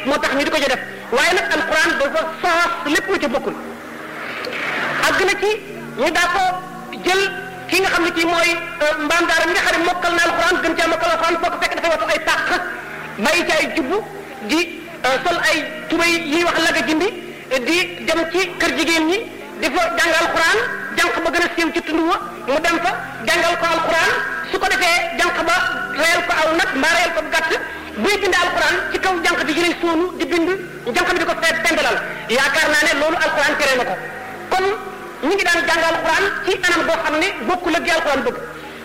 moo tax ñu di ko ca def waaye nag alquran dafa soos lépp lu ca bokkul àgg na ci ñu daa ko jël ki nga xam ne kii mooy mbaam daara mi nga xam ne mokkal na alquran gën caa mokkal alquran foo ko fekk dafay watu ay tàq bàyyi ci ay jubbu di sol ay tubay yi wax laga jindi di dem ci kër jigéen ñi di fa jàng alquran jànq ba gën a siiw ci tund wa mu dem fa jàngal ko alquran su ko defee jànq ba reyal ko aw nag mbaa reyal ko gàtt buy bind alquran ci kaw jànq bi jëlee suunu di bind jànq bi di ko fee pendalal yaakaar naa ne loolu alquran tere na ko kon ñu ngi daan jàng alquran ci anam boo xam ne bokkul ak gi alquran bëgg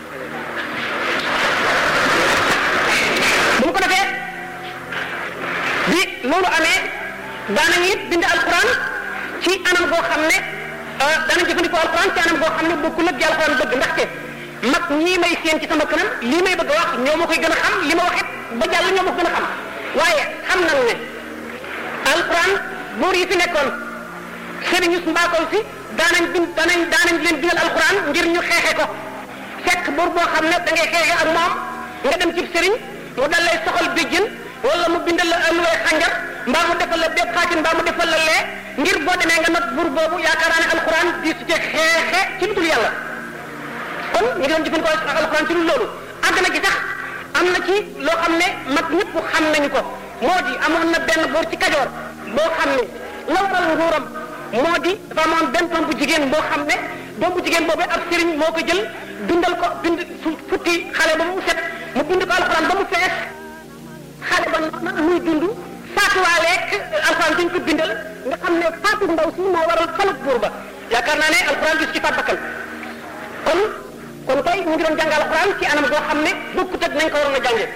bu mu ko defee bi loolu amee daanañu it bind alquran ci anam boo xam ne daanañ jëfandikoo alquran ci anam boo xam ne bokkul ak gi alquran bëgg ndaxte mag ñii may seen ci sama kanam lii may bëgg a wax ñoo ma koy gën a xam li ma wax it ba jàll ñoo ma ko gën a xam waaye xam nañ ne alquran buur yi fi nekkoon sëriñ Yus Mbakol si daanañ bind daanañ daanañ leen bindal alquran ngir ñu xeexe ko fekk buur boo xam ne da ngay xeexe ak moom nga dem ci sëriñ mu dal lay soxal béjjën wala mu bindal la alluway xànjar mbaa mu defal la bépp xaatin mbaa mu defal la lee ngir boo demee nga nag buur boobu yaakaar naa ne alquran di su ci xeexe ci lu dul yàlla kon ñu ngi doon jëfandikoo alquran ci lu loolu àgg na gi sax am na ci loo xam ne mag ñëpp xam nañu ko moo di amoon na benn buur ci kajoor boo xam ne la waral nguuram moo di dafa amoon benn doom bu jigéen boo xam ne doom bu jigéen boobu ab sëriñ moo ko jël bindal ko bind futti xale ba mu set mu bind ko alxuraan ba mu fees xale ba noonu muy dund faatuwaaleeg alxuraan dañ ko bindal nga xam ne faatu ndaw si moo waral falak buur ba yaakaar naa ne alxuraan gis ci faat bakkan kon kon tey ñu ngi doon jàng alxuraan ci anam goo xam ne bokkut ak nañ ko waroon a jàngee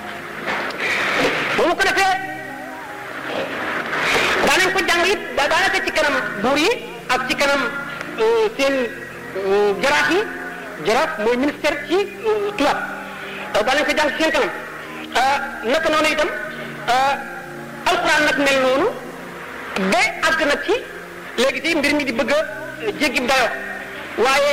ba mu ko defee daanañ ko jàng it da daanaka ci kanam buur yi ak ci kanam seen jaraaf yi jaraaf mooy ministère ci tubaab daanañ ko jàng ci seen kanam naka noonu itam alxuraan nag mel noonu ba àgg nag ci léegi tey mbir mi di bëgg a jéggi dayo waaye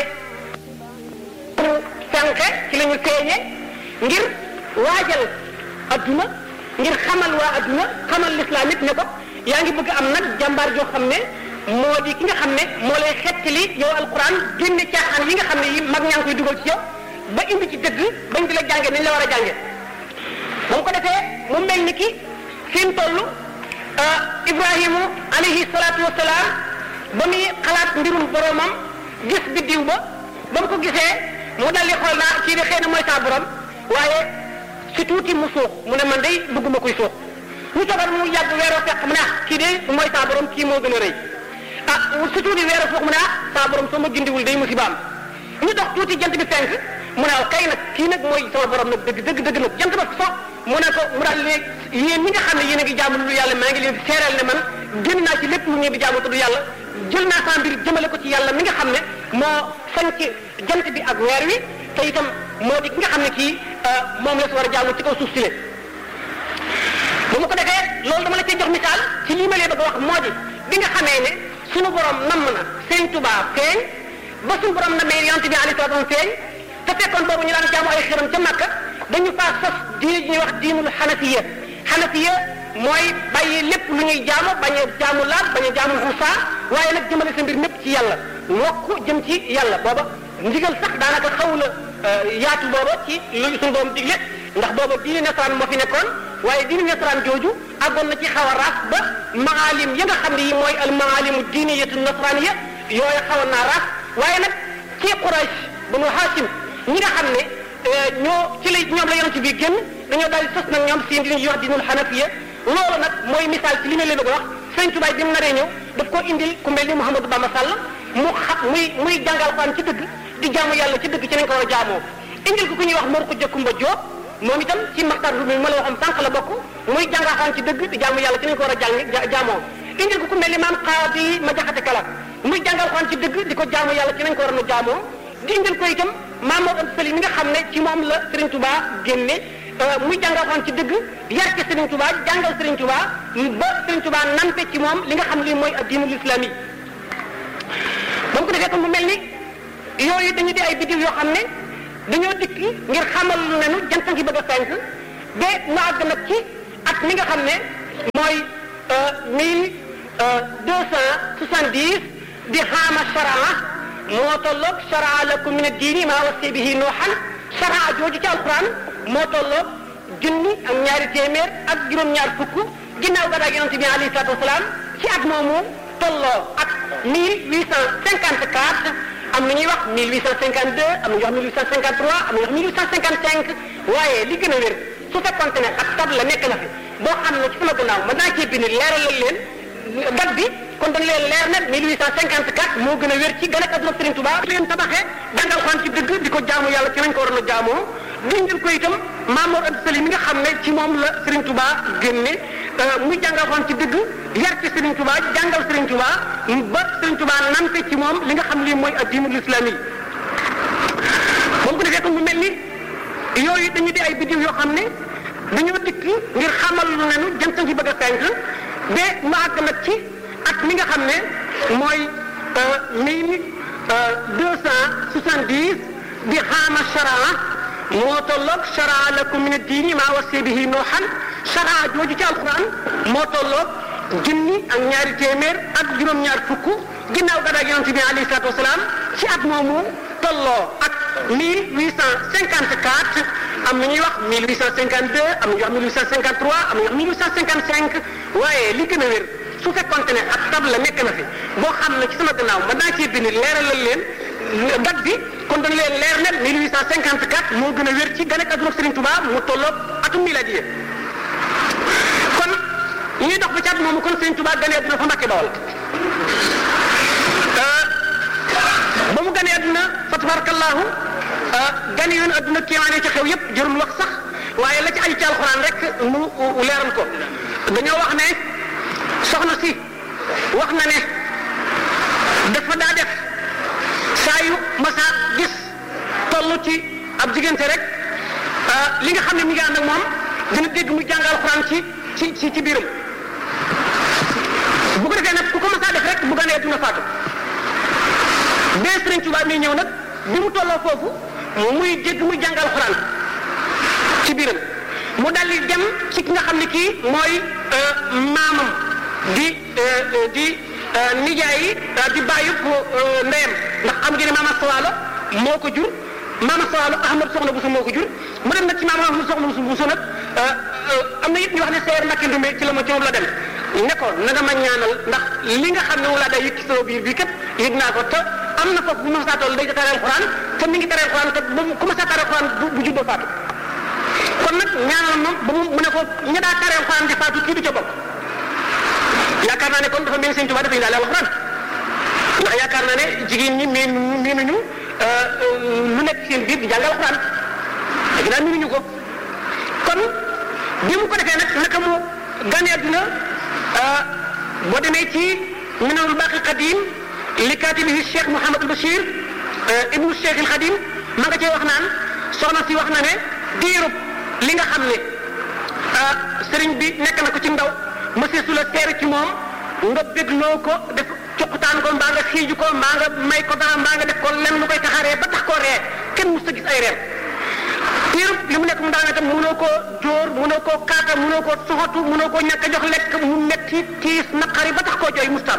sànqe ci la ñu feeñe ngir waajal adduna ngir xamal waa adduna xamal l'islam it ne ko yaa ngi bëgg am nag jàmbaar joo xam ne moo di ki nga xam ne moo lay xettali yow alquran génne caaxaan yi nga xam ne yi mag ñaa ngi koy dugal ci yow ba indi ci dëgg bañ di la jànge nañ la war a jànge ba mu ko defee mu mel ni ki fi mu toll ibrahimu alayhi salaatu wasalaam ba muy xalaat mbirum boromam gis biddiw ba ba mu ko gisee mu dal di xool naa kii de xëy na mooy saa borom waaye si tuuti mu suux mu ne man day bëgguma koy suux ñu toogal mu yàgg weeroo fekk mu ne ah kii de mooy saa borom kii moo gën a rëy ah si tuuti weeroo foofu mu ne ah saa borom soo ma gindiwul day musibaam ñu dox tuuti jant bi fenk mu ne kay nag kii nag mooy sama borom nag dëgg dëgg dëgg nag jant ba so mu ne ko mu daal léegi yéen ñi nga xam ne yéen a ngi jaamu lu yàlla maa ngi leen di seeral ne man génn naa ci lépp lu ngeen di jaamu te du yàlla jël naa saa mbir jëmale ko ci yàlla mi nga xam ne moo sañ ci jant bi ak weer wi te itam moo di ki nga xam ne kii moom la si war a jaamu ci kaw suuf si le bu ma ko defee loolu dama la cee jox misaal ci lii ma leen bëgg a wax moo di bi nga xamee ne suñu borom namm na Sëriñ Tuubaa feeñ ba suñu borom na mee yonent bi alayhi salaatu wa feeñ te fekkoon boobu ñu daan jaamu ay xiram ca Makka dañu faa sos diine ñuy wax diinul xanafiya xanafiya mooy bàyyi lépp lu ñuy jaamu bañ a jaamu laat bañ a jaamu xusa waaye nag jëmale sa mbir mépp ci yàlla wokk jëm ci yàlla booba ndigal sax daanaka xaw la yaatu booba ci lu suñu borom digle ndax booba diine nasaraan moo fi nekkoon waaye diine nasaraan jooju àggoon na ci xaw a raas ba maalim ya nga xam ne yi mooy al maalimu diiniyatu nasraaniya yooyu xawoon naa raas waaye nag ci Quraysh banu Haasim ñi nga xam ne ñoo ci la ñoom la yonent bi génn dañoo daal di sos nag ñoom seen dinañ wax dinul xanafiya loolu nag mooy misaal ci li ma leen bëgg a wax sëñ Tubaay bi mu naree ñëw daf koo indil ku mel ni Mouhamadou Bamba Sall mu xa muy muy jàngal Alxuraan ci dëgg di jaamu yàlla ci dëgg ci nañ ko war a jaamoo indil ko ku ñuy wax Mor Khoudia Kumba Diop moom itam ci maxtar bi ma la waxoon sànq la bokk muy jàng Alxuraan ci dëgg di jaamu yàlla ci nañ ko war a jàng jaamoo indil ko ku mel ni maam Xaadi ma jaxate kala muy jàng Alxuraan ci dëgg di ko jaamu yàlla ci nañ ko war a jaamoo di indil ko itam maam Mor Anta Sali mi nga xam ne ci moom la Serigne Touba génne muy jàngal Alxuraan ci dëgg yar ci Serigne Touba jàngal Serigne Touba ba Serigne Touba nampe ci moom li nga xam li mooy diinul islami ba mu ko defee kon mu mel ni yooyu dañu di ay biddiw yoo xam ne dañoo dikk ngir xamal nañu jant ngi bëgg a fenk ba mu àgg nag ci at mi nga xam ne mooy mille deux cent soixante-dix di xaama sharaa moo tolloog sharaa lakum min ad-diini maa wasi bihi nooxan sharaa jooju ci alquran moo tolloog junni ak ñaari téeméer ak juróom-ñaar fukk ginnaaw gàddaay yonente bi alayhi salaatu wasalaam ci at moomu tolloo ak mille huit cent cinquante quatre am na ñuy wax mille huit cent cinquante deux am na ñuy wax mille huit cent cinquante trois am na ñuy wax mille huit cent cinquante cinq waaye li gën a wér su fekkonte ne ak tab la nekk na fi boo xam ne ci sama gannaaw mën naa cee bind leeralal leen date bi kon dañ leen leer na 1854 moo gën a wér ci gën a adduna Serigne Touba leen tabaxee jàngal xaan ci dëgg di ko jaamu yàlla ci nañ ko waroon a jaamoo dindil ko itam Mamour Anta Sali mi nga xam ne ci moom la Serigne Touba génne muy jàngal xaan ci dëgg yar ci Serigne Touba jàngal Serigne Touba ba Serigne Touba namte ci moom li nga xam lii mooy addinul islami moom ko defee ko mu mel ni yooyu dañu di ay biddiw yoo xam ne dañoo dikk ngir xamal lu nenu jantan ci bëgg a fenk ba mu àgg nag ci at mi nga xam ne mooy mille deux cent soixante-dix di xaama sharaa moo tolloog sharaa lakum min ad-diini maa wasi bihi nooxan sharaa jooju ci alquran moo tolloog junni ak ñaari téeméer ak juróom-ñaar fukk ginnaaw gàddaay yonent bi alayhi salaatu wasalaam ci at moomu tolloo ak mille huit cent cinquante quatre am na ñuy wax mille huit cent cinquante deux am na ñuy wax mille huit cent cinquante trois am na ñuy wax mille huit cent cinquante cinq waaye li gën a wér su fekkonte ne ak tab la nekk na fi boo xam ne ci sama gannaaw mën naa cee bind leeralal leen date bi kon dañ leen leer ne 1854 moo gën a wér ci gane ak adduna Serigne Touba mu tolloog atum miladiye kon ñuy dox ba ci at moomu kon Serigne Touba gane adduna fa Mbàkke Bawol ba mu gane adduna fa tabarakallahu gane yoon adduna kéemaane ci xew yépp jërul wax sax waaye la ci aju ci alxuraan rek mu leeral ko dañoo wax ne soxna si wax na ne dafa daa def saa yu masa gis toll ci ab diggante rek li nga xam ne mi ngi ànd ak moom dina dégg mu jàng alxuraan ci ci ci ci biiram bu ko defee nag ku ko masa def rek bu ganee dina faatu bee Sëriñ Tuubaa mi ñëw nag bi mu tolloo foofu muy dégg muy jàng alxuraan ci biiram mu daldi dem ci ki nga xam ne kii mooy maamam di di nijaay yi di bàyyi ndeyam ndax xam ngeen ne maama Sawaalo moo ko jur maama Sawaalo Ahmad Soxna Buso moo ko jur mu dem nag ci maama Ahmad Soxna Buso nag am na it ñu wax ne seer Mbàkke Ndumbe ci la ma ci moom la dem ne ko na nga ma ñaanal ndax li nga xam ne moom laa day yëg ci sama biir bi kat yëg naa ko te am na foofu bu ma saa toll day tare alxuraan te mi ngi tare alxuraan te bu ku ma saa tare alxuraan bu juddoo faatu kon nag ñaanal moom ba mu mu ne ko ña daa tare alxuraan di faatu kii du ca bokk yaakaar naa ne kon dafa mel Sëñ Tuubaa dafa indaale alxuraan ndax yaakaar naa ne jigéen ñi miin miinuñu lu nekk seen biir di jàng alxuraan léegi daal miinuñu ko kon bi mu ko defee nag naka mu gane àdduna boo demee ci minanul baaqi qadim li kaatibihi Cheikh Mouhamadul Bachir ibnu Cheikh il Xadim ma nga cee wax naan soxna si wax na ne diirub li nga xam ne sëriñ bi nekk na ko ci ndaw monsieur su la teer ci moom nga bégloo ko def cuqutaan ko mbaa nga xiiju ko mbaa nga may ko dara mbaa nga def ko lenn lu koy taxaree ba tax koo ree kenn mu sa gis ay reer diirub li mu nekk mu daanga tam mënoo koo jóor mënoo koo kaata mënoo koo soxatu mënoo koo ñàkk a jox lekk mu metti tiis naqari ba tax koo jooy mustam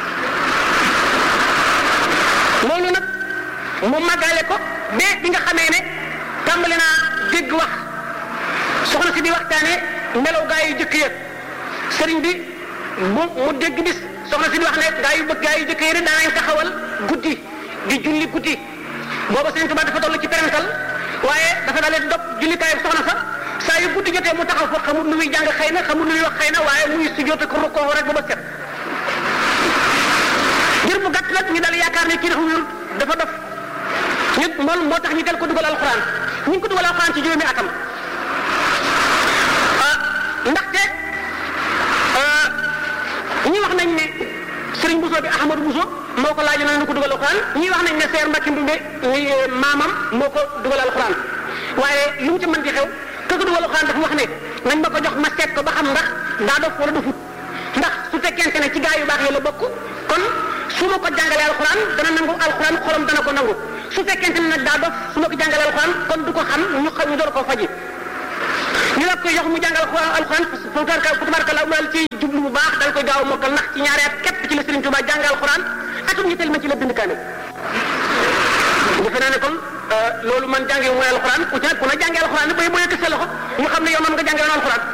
loolu nag mu màggale ko ba bi nga xamee ne tàmbali naa dégg wax soxna si di waxtaane melaw gaa yu jëkk ya sëriñ bi mu mu dégg bis soxna si di wax ne gaa yu bëgg gaa yu jëkk ya de daanañ taxawal guddi di julli guddi booba sëriñ Tuubaa dafa toll ci perental waaye dafa dalee dog jullikaayu soxna sa saa yu guddi jotee mu taxaw fa xamul lu muy jàng xëy na xamul lu muy wax xëy na waaye muy sujjóot ko rukkoo rek ba ba set ngir bu gàtt nag ñu dal yaakaar ne kii dafa wérut dafa dof ñu moom moo tax ñu del ko dugal alxuraan ñu ngi ko dugal alxuraan ci juróomi atam ndaxte ñi wax nañ ne Serigne Bousso bi Ahmadou Bousso moo ko laaj nañ ko dugal alxuraan ñi wax nañ ne Seer Mbàkke Ndumbe maamam moo ko dugal alxuraan waaye lu mu ci mën di xew ka ko dugal alxuraan dafa wax ne nañ ma ko jox ma seet ko ba xam ndax daa dof wala dofut ndax su fekkente ne ci gaa yu baax yi la bokk kon su ma ko jàngalee alxuraan dana nangu alxuraan xolam dana ko nangu su fekkente ne nag daa dof su ma ko jàngalee alxuraan kon du ko xam ñu xam ñu door koo faji ñu wax ko koy jox mu jàngal alxuraan fa tabaraka mu daal ci jublu bu baax daal koy gaaw a mokkal ndax ci ñaari at képp ci la Serigne Touba jàngal alxuraan atum ñetteel ma ci la bind kaamil defe naa ne kon loolu man jàngee mooy alxuraan ku ci nag ku ne jàngee alxuraan bay boo yëkk sa loxo ñu xam ne yow man nga jàngee woon alxuraan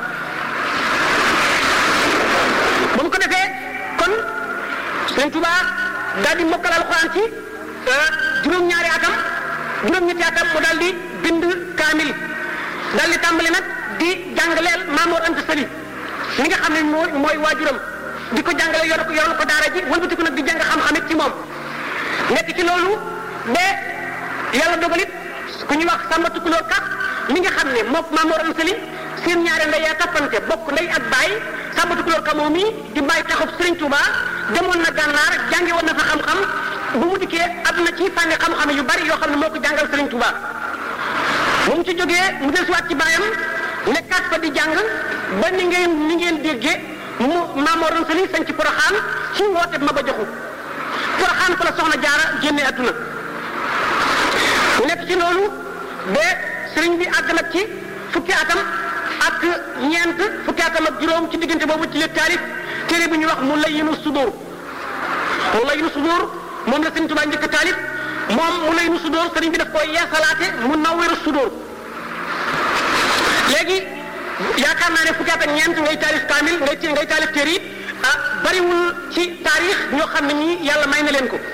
ba mu ko defee kon Serigne Touba daal di mokkal alxuraan ci juróom-ñaari atam juróom-ñetti atam mu daal di bind kaamil daal di tàmbali nag di jàngaleel Maamoor Anta Sali mi nga xam ne mooy mooy waajuram di ko jàngale yor ko yor ko daara ji wëlbati ko nag di jàng xam-xam it ci moom nekk ci loolu ba yàlla dogalit ku ñuy wax Samba Tukulóor Ka mi nga xam ne moom Maamoor Anta Sali seen ñaari ndey yaa toppante bokk ndey ak baay Samba Tukulóor Ka moom mi di bàyyi taxub Serigne Touba demoon na gànnaar jànge woon na fa xam-xam bu mu dikkee am na ci fànni xam-xam yu bari yoo xam ne moo ko jàngal Serigne Touba bu mu ci jógee mu dellusiwaat ci baayam nekkaat fa di jàng ba ni ngeen ni ngeen déggee mu Maamoor Anta Sali sañ ci Poroxaan ci woote ma ba joxu Poroxaan fa la soxna jaara génne adduna mu nekk ci loolu ba sëriñ bi àgg nag ci fukki atam ak ñeent fukki atam ak juróom ci diggante boobu ci la taarif téere bi ñuy wax mu layyinu sudur mu layyinu sudur moom la sëriñ Tuubaa njëkk taalif moom mu layyinu sudur sëriñ bi daf koy yeesalaate mu nawwiru sudur léegi yaakaar naa ne fukki at ak ñeent ngay taalif kaamil ngay ci ngay taalif téere yi ah bariwul ci taarix ñoo xam ne ñii yàlla may na leen ko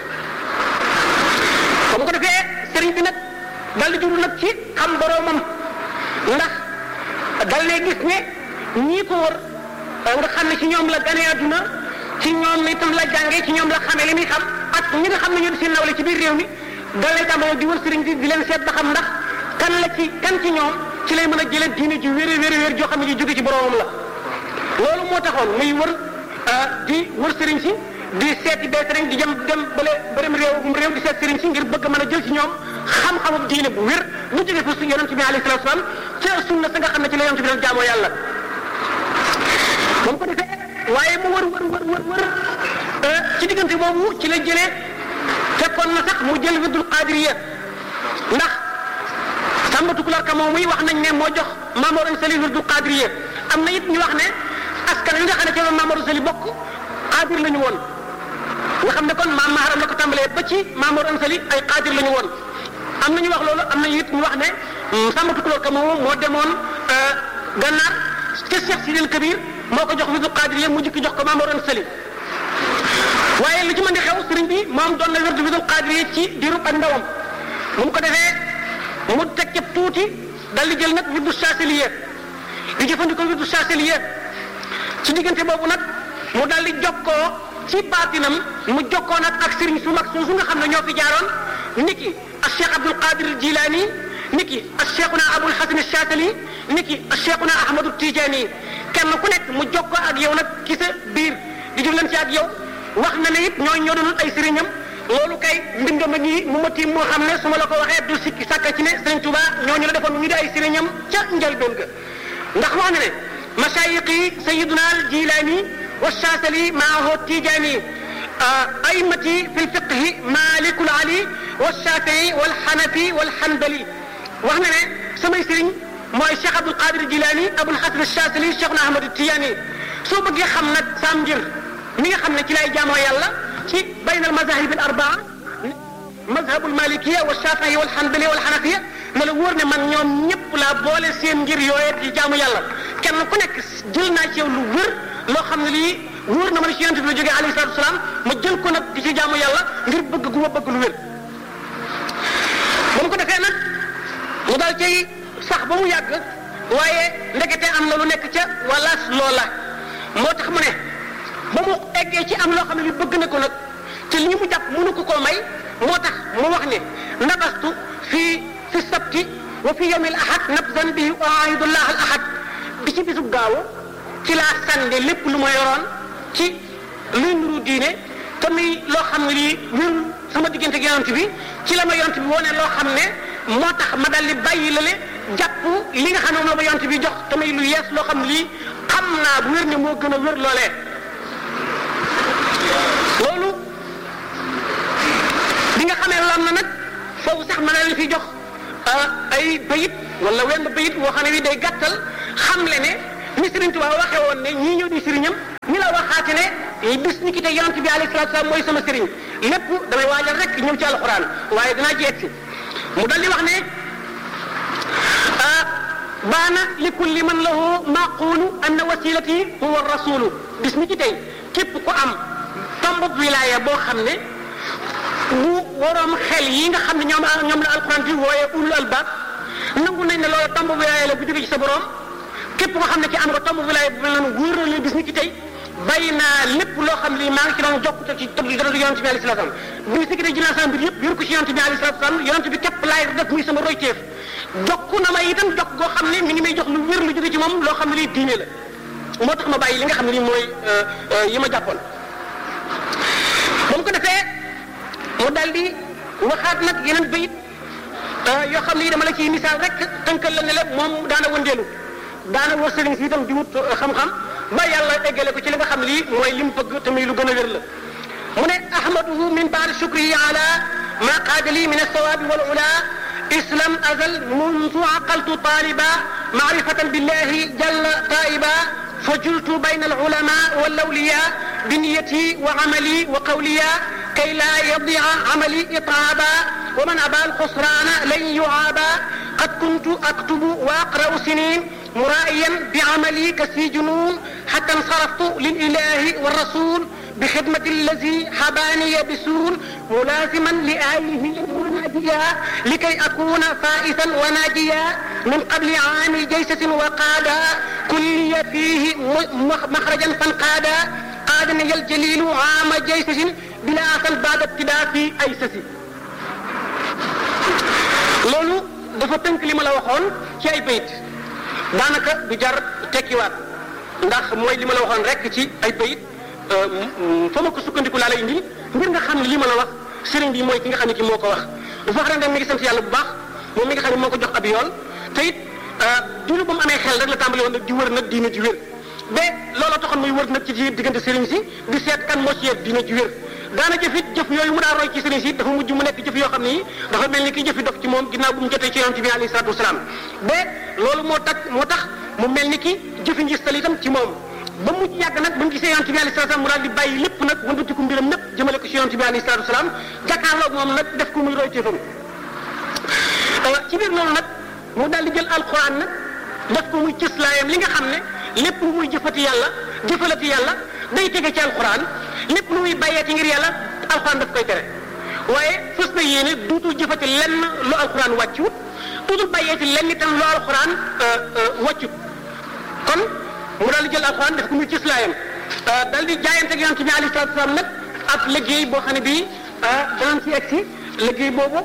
comme ko defee sëriñ bi nag dal di juru nag ci xam boroomam ndax dal ne gis ne ñii ko wër nga xam ne ci ñoom la gane àdduna ci ñoom itam la jàngee ci ñoom la xamee li muy xam ak ñi nga xam ne ñoo di seen nawle ci biir réew mi dal lay tàmbalee di wër sëriñ bi di leen seet ba xam ndax kan la ci kan ci ñoom ci lay mën a jëlee diine ji wér wér wér joo xam ne ji jóge ci boroomam la loolu moo taxoon muy wër di wër sëriñ si di seeti bee sëriñ di jëm dem bële bërëm réew réew di seet sëriñ si ngir bëgg mën a jël ci ñoom xam-xamu diine bu wér bu jógee fa su yonent bi alayhi salaatu salaam ca sunna sa nga xam ne ci la yonent bi doon jaamoo yàlla moom ko defee waaye mu wër wër wër wër wër ci diggante boobu ci la jëlee fekkoon na sax mu jël wirdul qaadiriya ndax Samba Tukulóor Ka moom muy wax nañ ne moo jox Maamoor Anta Sali wirdul qaadiriya am na it ñu wax ne askan wi nga xam ne ci la Maamoor Anta Sali bokk qaadir la ñu woon nga xam ne kon maam Maharam la ko tàmbalee ba ci Maamoor Anta Sali ay qaadir la ñu woon am na ñu wax loolu am na it ñu wax ne Samba Tukulóor Ka moom moo demoon gànnaar ca Cheikh Sidil Kabir moo ko jox wirdul qaadiriya mu jikki jox ko Maamoor Anta Sali waaye lu ci mën di xew sëriñ bi moom doon na wirdu wirdul qaadiriya ci diirub ak ndawam bu mu ko defee mu teg ca tuuti dal di jël nag wirdu saasiliya di jëfandikoo wirdu saasiliya ci diggante boobu nag mu dal di jokkoo ci baatinam mu jokkoo nag ak sëriñ su mag soosu nga xam ne ñoo fi jaaroon niki ak Cheikh Abdul Qadir Jilaani niki ak Cheikhuna Abul Hasan Saasili niki ak Cheikhuna Ahmadu Tijaani kenn ku nekk mu jokkoo ak yow nag ci sa biir di jëflante ak yow wax na ne it ñooñu ñoo doon ay sëriñam loolu kay mbindam a ngi mu ma tiim moo xam ne su ma la ko waxee du sikki sàkka ci ne Sëriñ Tuuba ñooñu la defoon ñu di ay sëriñam ca njëlbéen ga ndax wax na ne mashayiqi sayiduna al jilaani wa shaasali maahu tijaani aimati fi lfiqhi malikul ali wa shafii wal xanafi wal xanbali wax na ne samay sëriñ mooy Cheikh Abdul Qadir Jilaani Abul Hasan Shaasili Cheikh na Ahmadu Tijaani soo bëggee xam nag saam njër mi nga xam ne ci lay jaamoo yàlla ci bayna al mazahib al arbaa mazhabu al malikiya wa shafii wal xanbali wal xanafiya ma la wóor ne man ñoom ñëpp laa boole seen ngir yooyee ci jaamu yàlla kenn ku nekk jël naa ci yow lu wér loo xam ne lii wóor na ma ne ci yonent bi la jógee alayhi salaatu wasalaam ma jël ko nag di ci jaamu yàlla ngir bëgg gu ma bëgg lu wér ba mu ko defee nag mu daal cay sax ba mu yàgg waaye ndekete am na lu nekk ca wala loola moo tax mu ne ba mu eggee ci am loo xam ne li bëgg na ko nag te li mu jàpp mënu ko koo may moo tax mu wax ne nabastu fii fi sabti wa fi yawmil ahad nabzan bihi uaidullah al ahad bi ci bisub gaaw ci laa sànde lépp lu ma yoroon ci luy nuru diine te muy loo xam ne lii wér sama diggante ak yonent bi ci la ma yonent bi wone loo xam ne moo tax ma dal di bàyyi lale jàpp li nga xam ne moom la ma yonent bi jox te muy lu yees loo xam ne lii xam naa bu wér ne moo gën a wér loolee loolu bi nga xamee loolu am na nag foofu sax ma ne leen fi jox ay bayit wala wenn bayit woo xam ne wi day gàttal xam le ne ni Serigne Touba waxee woon ne ñii ñëw di sëriñam ñi la waxaate ne bis ni ki te yonent bi alayhi salaatu salaam mooy sama sëriñ lépp damay waajal rek ñëw ci alxuraan waaye dinaa ci egsi mu dal di wax ne baana li kulli man lahu maqulu anna wasilati huwa rasulu bis ni ki tey képp ku am tomb wilaya boo xam ne bu waroom xel yi nga xam ne ñoom ñoom la alxuraan di wooye ulul albab nangu nañ ne loolu tomb wilaya la bu jóge ci sa borom képp koo xam ne ci am nga tomb wilaya bu mel noonu wóor na leen bis ni ki tey bàyyi naa lépp loo xam ne maa ngi ci doon jokkute ci tëb dara yonent bi alayhi salaam bis ni ki tey jëlaa sama mbir yëpp yor ko ci yonent bi alayhi salaam yonent bi képp laay def muy sama royteef jokku na ma itam jokk goo xam ne mi ngi may jox lu wér lu jóge ci moom loo xam ne lii diine la moo tax ma bàyyi li nga xam ne lii mooy yi ma jàppoon ba mu ko defee mu dal di waxaat nag yeneen bayit yoo xam ne yi dama la ciy misaal rek tënkal la ne la moom daana wëndeelu daana war sëriñ si itam di wut xam-xam ba yàlla eggale ko ci li nga xam ne lii mooy li mu bëgg te muy lu gën a wér la mu ne ahmaduhu min baadi shukrihi ala ma qaada li min alsawaabi wal ula islam azal mundu aqaltu taliba maarifatan billahi jalla taiba فجلت بين العلماء والأولياء بنيتي وعملي وقوليا كي لا يضيع عملي إطرابا ومن أبى الخسران لن يعابا قد كنت أكتب وأقرأ سنين مرائيا بعملي كسي جنون حتى انصرفت للإله والرسول بخدمة الذي حباني بسول ملازما لآله وناديا لكي أكون فائزا وناجيا من قبل عام جيسة وقادا كلي فيه مخرجا فانقادا قادني الجليل عام جيسة بلا أصل بعد ابتداء في أيسس loolu dafa tënk li ma la waxoon ci ay bayit daanaka du jar tekkiwaat ndax mooy li ma la waxoon rek ci ay bayit fa ma ko sukkandiku laa lay indi ngir nga xam ne li ma la wax sëriñ bi mooy ki nga xam ne ki moo ko wax dafa wax rek mi ngi sant yàlla bu baax moom mi nga xam ne moo ko jox ab yoon te it diiru ba mu amee xel rek la tàmbali woon nag di wër nag diine ji wér ba looloo taxoon muy wër nag ci diggante sëriñ si di seet kan moo ci yegg diine ji wér daana jëf it jëf yooyu mu daa roy ci sëriñ si dafa mujj mu nekk jëf yoo xam ne dafa mel ni ki jëfi dof ci moom ginnaaw bu mu jotee ci yonent bi alayhi salaatu wasalaam ba loolu moo tax moo tax mu mel ni ki jëfi ngistal itam ci moom ba mujj yàgg nag ba mu gisee yonent bi alayhi salaatu wasalaam mu daal di bàyyi lépp nag wëndatiku mbiram lépp jëmale ko ci yonent bi alayhi salaatu wasalaam jàkkaarloog moom nag def ko muy roy téefam ci biir loolu nag mu daal di jël alquran nag def ko muy cëslaayam li nga xam ne lépp lu muy jëfati yàlla jëfalati yàlla day tege ci alquran lépp lu muy bàyyeeti ngir yàlla alquran daf koy tere waaye fës na yéene duutul jëfati lenn lu alquran wàccut duutul bàyyeeti lenn itam lu alquran wàccut kon mu daal di jël alquran def ko muy cëslaayam daal di jaayante ak yonent bi alayhi salaatu salaam nag ak liggéey boo xam ne bii danañ ci egsi liggéey boobu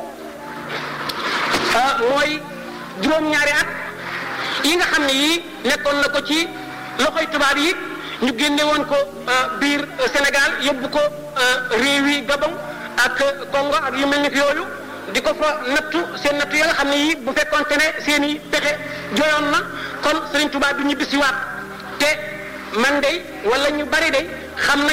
mooy juróom-ñaari at yi nga xam ne yii nekkoon na ko ci loxoy tubaab yi ñu génne woon ko biir Sénégal yóbbu ko réewi Gabon ak Congo ak yu mel ni yooyu di ko fa nattu seen nattu ya nga xam ne yii bu fekkoonte ne seen i pexe joyoon na kon Serigne Touba du ñu bisiwaat te man de wala ñu bari de xam nañ